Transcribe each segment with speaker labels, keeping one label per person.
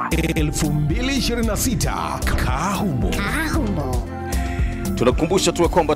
Speaker 1: 2026 Kahumo.
Speaker 2: tunakukumbusha tu ya kwamba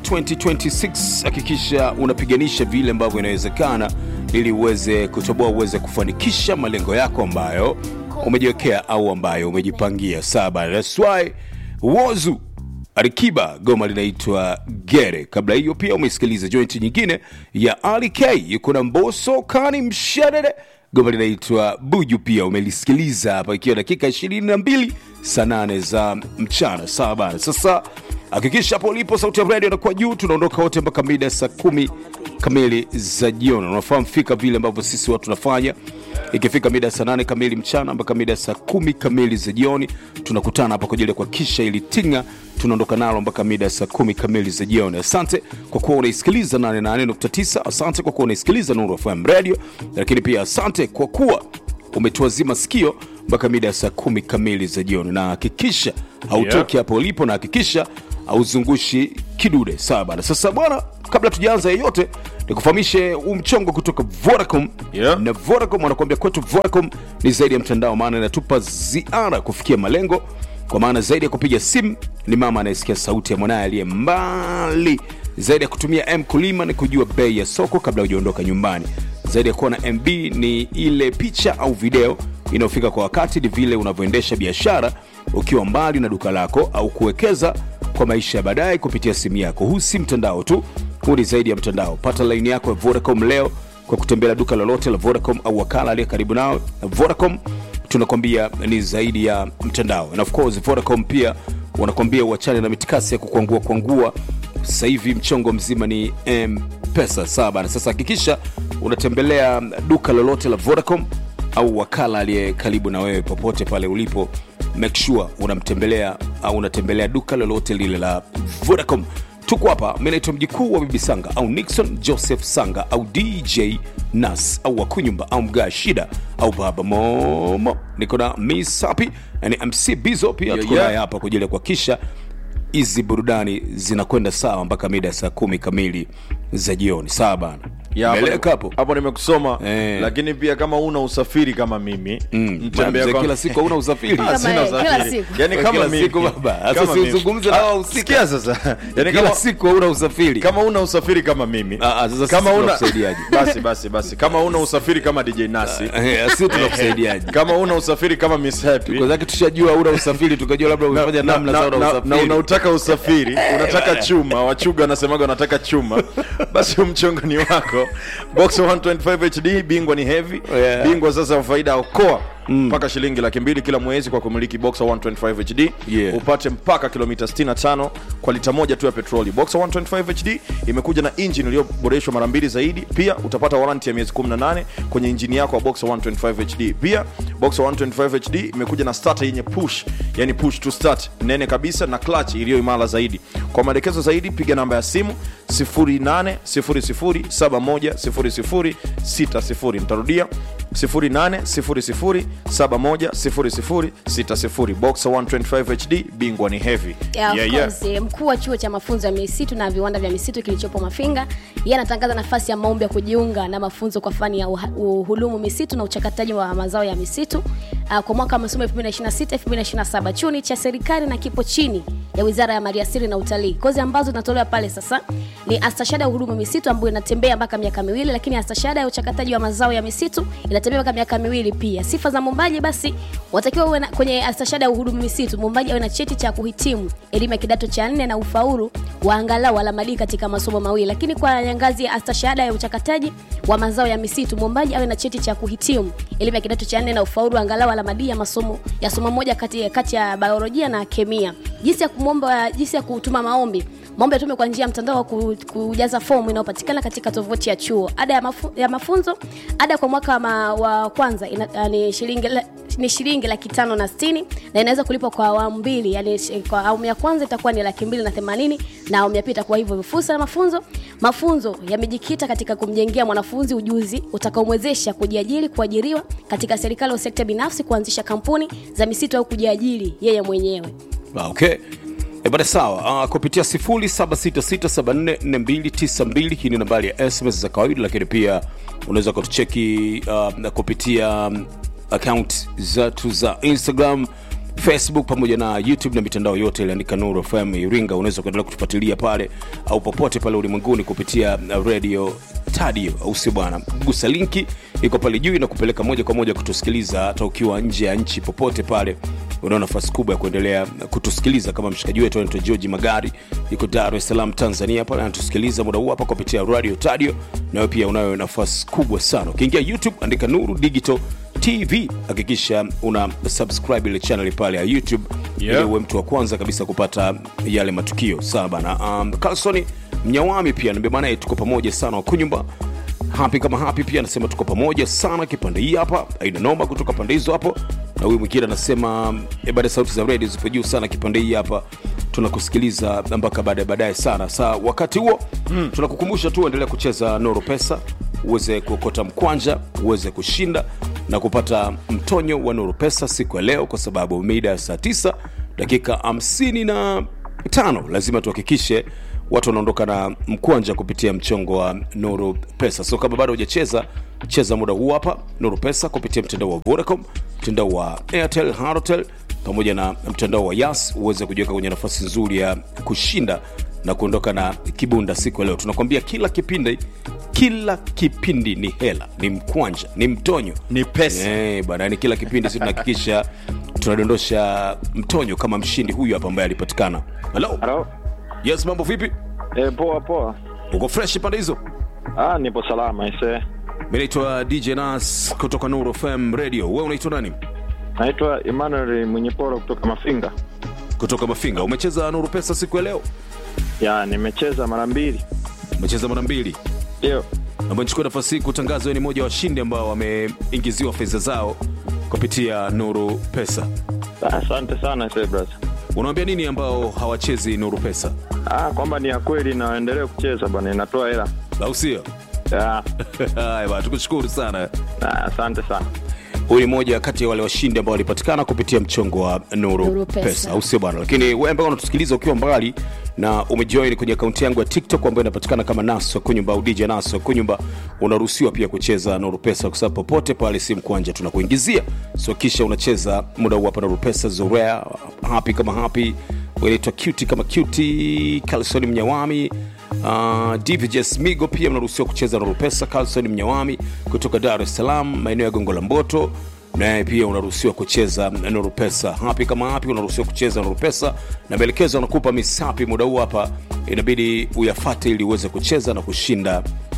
Speaker 2: 2026 hakikisha unapiganisha vile ambavyo inawezekana ili uweze kutoboa uweze kufanikisha malengo yako ambayo umejiwekea au ambayo umejipangia saba That's why wozu Alikiba goma linaitwa Gere. Kabla hiyo pia umesikiliza jointi nyingine ya Ali K yuko na Mbosso Kani Mshadede, goma linaitwa Buju, pia umelisikiliza hapa, ikiwa dakika 22 saa 8 za mchana. Sawa bana, sasa hakikisha hapo ulipo sauti ya radio inakuwa juu. Tunaondoka wote mpaka mida saa kumi kamili za jioni. Unafahamu fika vile ambavyo sisi watu tunafanya ikifika mida saa nane kamili mchana mpaka mida saa kumi kamili za jioni tunakutana hapa kwa ajili ya kuhakikisha ili tinga tunaondoka nalo mpaka mida saa kumi kamili za jioni asante kwa kuwa unaisikiliza 88.9 asante kwa kuwa unaisikiliza nuru fm radio lakini pia asante kwa kuwa umetuazima sikio mpaka mida ya saa kumi kamili za jioni na hakikisha hautoki hapo ulipo na hakikisha hauzungushi kidude sawa bana sasa bwana kabla tujaanza yeyote nikufahamishe huu mchongo kutoka vodacom
Speaker 3: Yeah.
Speaker 2: na vodacom wanakuambia kwetu vodacom ni zaidi ya mtandao maana inatupa ziara kufikia malengo kwa maana zaidi ya kupiga simu ni mama anayesikia sauti ya mwanaye aliye mbali zaidi ya kutumia m kulima ni kujua bei ya soko kabla hujaondoka nyumbani zaidi ya kuwa na mb ni ile picha au video inayofika kwa wakati ni vile unavyoendesha biashara ukiwa mbali na duka lako au kuwekeza kwa maisha ya baadaye kupitia simu yako huu si mtandao tu huu ni zaidi ya mtandao pata laini yako ya vodacom leo kwa kutembelea duka lolote la vodacom au wakala aliye karibu nao vodacom tunakwambia ni zaidi ya mtandao and of course vodacom pia wanakwambia uachane na mitikasi ya kukwangua kwangua sasa hivi mchongo mzima ni mpesa sawa bana sasa hakikisha unatembelea duka lolote la vodacom au wakala aliye karibu na wewe popote pale ulipo make sure unamtembelea au unatembelea duka lolote lile la vodacom tuko hapa mi naitwa mjikuu wa bibi sanga au nixon joseph sanga au dj nas au wakunyumba au mgaa shida au baba momo niko na miss happy na ni mc bizo pia
Speaker 3: Yeah,
Speaker 2: tuko
Speaker 3: yeah.
Speaker 2: naye hapa kwa ajili ya kuhakikisha hizi burudani zinakwenda sawa mpaka mida ya saa kumi kamili za jioni sawa bana
Speaker 3: Ya, hapo-
Speaker 2: meleka hapo
Speaker 3: hapo nimekusoma
Speaker 2: Eh.
Speaker 3: lakini pia kama una usafiri kama mimi mtembea
Speaker 2: Mzee,
Speaker 3: kwa-
Speaker 2: kila siku hauna usafiri
Speaker 3: Ah,
Speaker 4: Kama
Speaker 3: sina
Speaker 4: yeye, kila
Speaker 3: usafiri.
Speaker 4: siku.
Speaker 3: Yaani
Speaker 2: Kwa
Speaker 3: kama
Speaker 2: kila
Speaker 3: mimi.
Speaker 2: siku baba. Sasa
Speaker 3: Kama
Speaker 2: si
Speaker 3: mimi.
Speaker 2: uzungumze na
Speaker 3: Ah,
Speaker 2: wahusika.
Speaker 3: sikia sasa yaani
Speaker 2: kila
Speaker 3: kama
Speaker 2: siku hauna usafiri
Speaker 3: kama una usafiri kama mimi
Speaker 2: Ah, ah, sasa
Speaker 3: kama
Speaker 2: sisi
Speaker 3: una
Speaker 2: tunakusaidiaje?
Speaker 3: basi basi basi kama una usafiri kama dj nasi
Speaker 2: Eh, si tunakusaidiaje
Speaker 3: kama una usafiri kama miss happy
Speaker 2: kwa zake tushajua una usafiri tukajua labda umefanya
Speaker 3: na,
Speaker 2: namna
Speaker 3: na,
Speaker 2: sawa na
Speaker 3: na, na
Speaker 2: usafiri
Speaker 3: unautaka usafiri unataka chuma wachuga wanasemaga wanataka chuma basi huu mchongo ni wako box 125 hd bingwa ni heavy
Speaker 2: Yeah.
Speaker 3: bingwa sasa wa faida okoa mpaka shilingi laki mbili kila mwezi kwa kumiliki boxer 125 hd
Speaker 2: Yeah.
Speaker 3: upate mpaka kilomita 65 kwa lita moja tu ya petroli boxer 125 hd imekuja na injini iliyoboreshwa mara mbili zaidi pia utapata waranti ya miezi 18 kwenye injini yako ya boxer 125 hd pia boxer 125 hd imekuja na starter yenye push yani push to start nene kabisa na clutch iliyo imara zaidi kwa maelekezo zaidi piga namba ya simu 0800710060 nitarudia 0800710060 boxer 125 hd bingwa ni heavy
Speaker 4: Yeah, of
Speaker 3: Yeah, yeah.
Speaker 4: course, mkuu wa chuo cha mafunzo ya misitu na viwanda vya misitu kilichopo Mafinga, yeye anatangaza nafasi ya maombi ya kujiunga na mafunzo kwa fani ya uha- uhudumu misitu na uchakataji wa mazao ya misitu uh, kwa mwaka wa masomo 2026 2027. Chuo ni cha serikali na kipo chini ya Wizara ya Maliasili na Utalii. Kozi ambazo zinatolewa pale sasa ni astashahada ya uhudumu misitu ambayo inatembea mpaka miaka miwili, lakini astashahada ya uchakataji wa mazao ya misitu inatembea mpaka miaka miwili pia. Sifa za mwombaji basi watakiwa uwe na, kwenye astashahada ya uhudumu misitu, mwombaji awe na cheti cha kuhitimu elimu ya kidato cha nne na ufaulu wa angalau alama D katika masomo mawili. Lakini kwa ngazi ya astashahada ya uchakataji wa mazao ya misitu, mwombaji awe na cheti cha kuhitimu elimu ya kidato cha nne na ufaulu wa angalau alama D ya masomo ya somo moja kati, kati ya biolojia na kemia. Jinsi ya kumwomba, jinsi ya kutuma maombi maombi yatume kwa njia ya mtandao wa ku- kujaza fomu inayopatikana katika tovuti ya chuo. Ada ya, mafu, ya mafunzo, ada kwa mwaka ma, wa kwanza ina, uh, ni shilingi la- ni shilingi laki tano na sitini na inaweza kulipwa kwa awamu mbili, yani shi- kwa awamu ya kwanza itakuwa ni laki mbili na themanini na awamu ya pili itakuwa hivyo. Fursa ya mafunzo, mafunzo yamejikita katika kumjengea mwanafunzi ujuzi utakaomwezesha kujiajiri, kuajiriwa katika serikali au sekta binafsi, kuanzisha kampuni za misitu au kujiajiri yeye mwenyewe.
Speaker 2: Ah, okay E bada sawa uh, kupitia 0766744292 hii ni nambari ya sms za kawaida lakini pia unaweza kutucheki uh, kupitia um, account zetu za instagram facebook pamoja na youtube na mitandao yote iliandika nuru fm iringa unaweza kuendelea kutufuatilia pale au popote pale ulimwenguni kupitia uh, radio tadio au sio bwana gusa linki iko pale juu na kupeleka moja kwa moja kutusikiliza hata ukiwa nje ya nchi popote pale unao nafasi kubwa ya kuendelea kutusikiliza kama mshikaji wetu anaitwa georgi magari yuko dar es salaam tanzania pale anatusikiliza muda huu hapa kupitia radio tadio nayo pia unayo nafasi kubwa sana ukiingia youtube andika nuru digital tv hakikisha una subscribe ile channel pale ya youtube
Speaker 3: Yeah.
Speaker 2: ili uwe mtu wa kwanza kabisa kupata yale matukio sawa bana um, carlson mnyawami pia nambia bana tuko pamoja sana wakunyumba hapi kama hapi pia anasema tuko pamoja sana kipande hii hapa aina noma kutoka pande hizo hapo na huyu mwingine anasema e, baada ya sauti za redio zipo juu sana kipande hii hapa tunakusikiliza mpaka baadaye baadaye sana saa wakati huo mm. tunakukumbusha tu endelea kucheza noro pesa uweze kuokota mkwanja uweze kushinda na kupata mtonyo wa noro pesa siku ya leo kwa sababu mida ya saa 9 dakika 55 lazima tuhakikishe watu wanaondoka na mkwanja kupitia mchongo wa nuru pesa so kama bado hujacheza cheza muda huu hapa nuru pesa kupitia mtandao wa vodacom mtandao wa airtel harotel pamoja na mtandao wa yas uweze kujiweka kwenye nafasi nzuri ya kushinda na kuondoka na kibunda siku ya leo tunakwambia kila kipindi kila kipindi ni hela ni mkwanja ni mtonyo
Speaker 3: Ni pesa.
Speaker 2: Eh, bana yani kila kipindi si tunahakikisha tunadondosha mtonyo kama mshindi huyu hapa ambaye alipatikana halo
Speaker 5: Halo.
Speaker 2: yes mambo vipi
Speaker 5: E, poa poa.
Speaker 2: uko fresh pande hizo
Speaker 5: Ah, nipo salama ise.
Speaker 2: mi naitwa dj nas kutoka nuru fm radio we unaitwa nani
Speaker 5: Naitwa Emmanuel Mwenyeporo kutoka Mafinga.
Speaker 2: kutoka mafinga umecheza nuru pesa siku ya leo
Speaker 5: Ya, nimecheza mara mbili.
Speaker 2: umecheza mara mbili
Speaker 5: Ndio.
Speaker 2: naomba nichukue nafasi hii kutangaza wewe ni mmoja wa washindi ambao wameingiziwa fedha zao kupitia nuru pesa
Speaker 5: Ah, Asante sana ise brother.
Speaker 2: unawambia nini ambao hawachezi nuru pesa
Speaker 5: Ah, kwamba ni ya kweli na waendelee kucheza bwana, inatoa hela.
Speaker 2: au sio
Speaker 5: Ya.
Speaker 2: haya bana tukushukuru sana
Speaker 5: Ah, asante sana.
Speaker 2: huyu ni moja kati ya wale washindi ambao walipatikana kupitia mchongo wa nuru,
Speaker 4: Nuru
Speaker 2: pesa,
Speaker 4: Pesa.
Speaker 2: au sio bwana lakini wewe ambao unatusikiliza ukiwa mbali na umejoin kwenye akaunti yangu ya tiktok ambayo inapatikana kama naso kunyumba au dj naso kunyumba unaruhusiwa pia kucheza nuru pesa kwa sababu popote pale simu kwanja tunakuingizia so kisha unacheza muda huu hapa nuru pesa zorea happy kama happy unaitwa cuti kama cuti calsoni mnyawami Uh, dvjs migo pia mnaruhusiwa kucheza nuru pesa carlson mnyawami kutoka dar es salaam maeneo ya gongo la mboto naye pia unaruhusiwa kucheza nuru pesa hapi kama hapi unaruhusiwa kucheza nuru pesa na maelekezo anakupa misapi muda huu hapa inabidi uyafate ili uweze kucheza na kushinda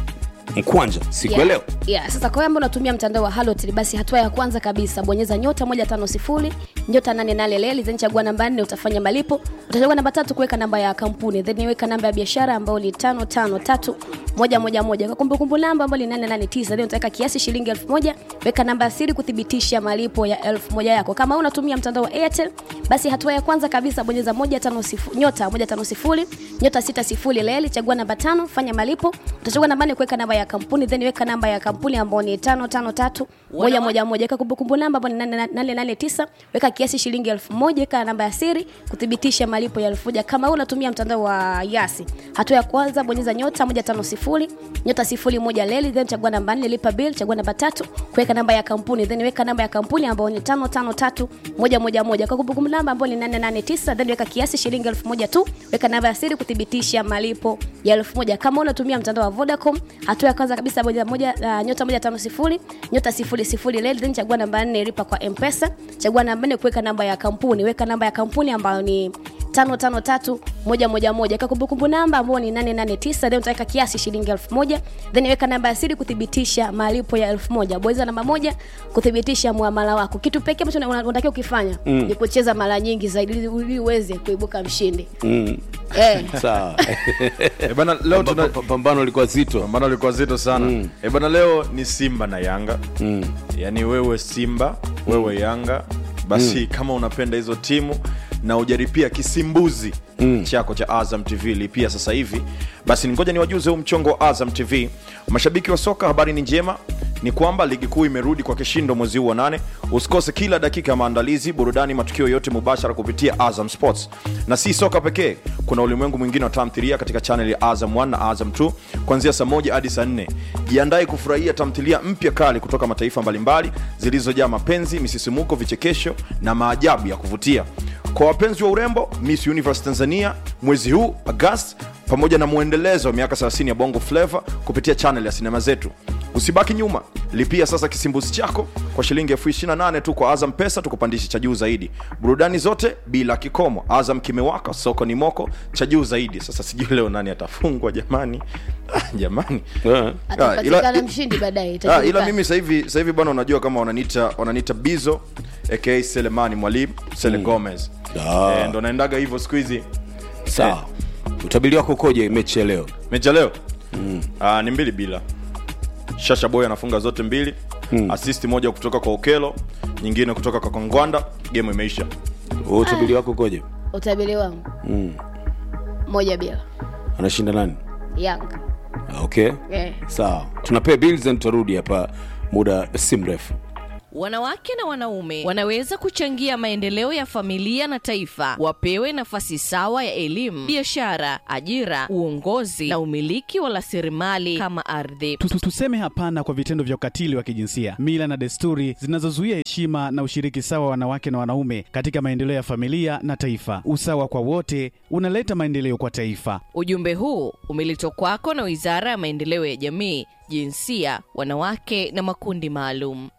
Speaker 2: mkwanja siku ya
Speaker 4: Yeah.
Speaker 2: leo
Speaker 4: Yeah, sasa kwa wewe ambao unatumia mtandao wa Halotel basi hatua ya kwanza kabisa bonyeza nyota 150 nyota 88 leli then chagua namba 4 utafanya malipo utachagua namba tatu kuweka namba ya kampuni then weka namba ya biashara ambayo ni 553 moja moja moja kwa kumbukumbu namba ambayo ni 889 then utaweka kiasi shilingi 1000 weka namba ya siri kuthibitisha malipo ya 1000 yako kama unatumia mtandao wa Airtel basi hatua ya kwanza kabisa bonyeza 150 nyota 150 nyota 60 leli chagua namba tano fanya malipo utachagua namba 4 kuweka namba ya kampuni then weka namba ya kampuni ambayo ni 553 moja moja moja weka kumbukumbu namba ambayo ni 889 weka kiasi shilingi 1000 weka namba ya siri kuthibitisha malipo ya 1000 kama wewe unatumia mtandao wa Yasi hatua ya kwanza bonyeza nyota 150 nyota 01 leli then chagua namba 4 lipa bill chagua namba tatu kuweka namba ya kampuni then weka namba ya kampuni ambayo ni 553 moja moja moja kwa kumbukumbu namba ambayo ni 889 then weka kiasi shilingi 1000 tu weka namba ya siri kuthibitisha malipo ya 1000 kama unatumia mtandao wa Vodacom hatua ya kwanza kabisa bonyeza moja uh, nyota 150 nyota 00 leli then chagua namba 4 lipa kwa M-Pesa chagua namba 4 kuweka namba ya kampuni weka namba ya kampuni ambayo ni tano tano tatu moja moja moja ka kumbukumbu namba ambao ni 889 then utaweka kiasi shilingi elfu moja then weka namba ya siri kuthibitisha malipo ya elfu moja bonyeza namba moja kuthibitisha muamala wako kitu pekee ambacho una- unatakiwa ukifanya mm. ni kucheza mara nyingi zaidi ili- ili uweze kuibuka mshindi
Speaker 2: mm.
Speaker 4: eh.
Speaker 2: sawa
Speaker 3: Eh, bana leo tuna
Speaker 2: Pamba- pambano lilikuwa zito
Speaker 3: pambano lilikuwa zito sana mm. e bana leo ni simba na yanga mm. yaani wewe simba wewe yanga basi mm. kama unapenda hizo timu na ujaripia kisimbuzi mm. chako cha azam tv lipia sasa hivi basi ngoja niwajuze huu mchongo wa azam tv mashabiki wa soka habari ni njema ni kwamba ligi kuu imerudi kwa kishindo mwezi huu wa nane usikose kila dakika ya maandalizi burudani matukio yote mubashara kupitia azam sports na si soka pekee kuna ulimwengu mwingine wa tamthilia katika chanel ya azam 1 na azam 2 kuanzia saa moja hadi saa 4 jiandae kufurahia tamthilia mpya kali kutoka mataifa mbalimbali zilizojaa mapenzi misisimuko vichekesho na maajabu ya kuvutia kwa wapenzi wa urembo miss universe tanzania mwezi huu agast pamoja na mwendelezo wa miaka 30 ya bongo flava kupitia chanel ya sinema zetu usibaki nyuma lipia sasa kisimbuzi chako kwa shilingi elfu 28 tu kwa azam pesa tukupandishe cha juu zaidi burudani zote bila kikomo azam kimewaka soko ni moko cha juu zaidi sasa sijui leo nani atafungwa jamani ah, jamani
Speaker 2: Eh.
Speaker 4: atapatikana
Speaker 3: ila-
Speaker 4: mshindi baadaye
Speaker 3: Ah,
Speaker 4: itajulikana.
Speaker 3: ila mimi sahivi sahivi bwana unajua kama wananita wananita bizo aka selemani mwalimu sele gomez
Speaker 2: Ah.
Speaker 3: eh, ndo naendaga hivyo siku hizi
Speaker 2: sawa utabiri wako ukoje mechi ya leo
Speaker 3: mecha leo mm. ah, ni mbili bila shasha boy anafunga zote mbili mm. assist moja kutoka kwa okelo nyingine kutoka kwa kongwanda game imeisha
Speaker 2: Wewe utabiri wako ukoje
Speaker 4: utabiri wangu moja bila
Speaker 2: anashinda nani
Speaker 4: yanga
Speaker 2: Ah, okay
Speaker 4: eh.
Speaker 2: sawa tunapea bills and tutarudi hapa muda si mrefu
Speaker 6: Wanawake na wanaume wanaweza kuchangia maendeleo ya familia na taifa. Wapewe nafasi sawa ya elimu, biashara, ajira, uongozi na umiliki wa rasilimali kama ardhi.
Speaker 7: Tu- tu- Tuseme hapana kwa vitendo vya ukatili wa kijinsia, mila na desturi zinazozuia heshima na ushiriki sawa wa wanawake na wanaume katika maendeleo ya familia na taifa. Usawa kwa wote unaleta maendeleo kwa taifa.
Speaker 6: Ujumbe huu umeletwa kwako na Wizara ya Maendeleo ya Jamii, Jinsia, Wanawake na Makundi Maalum.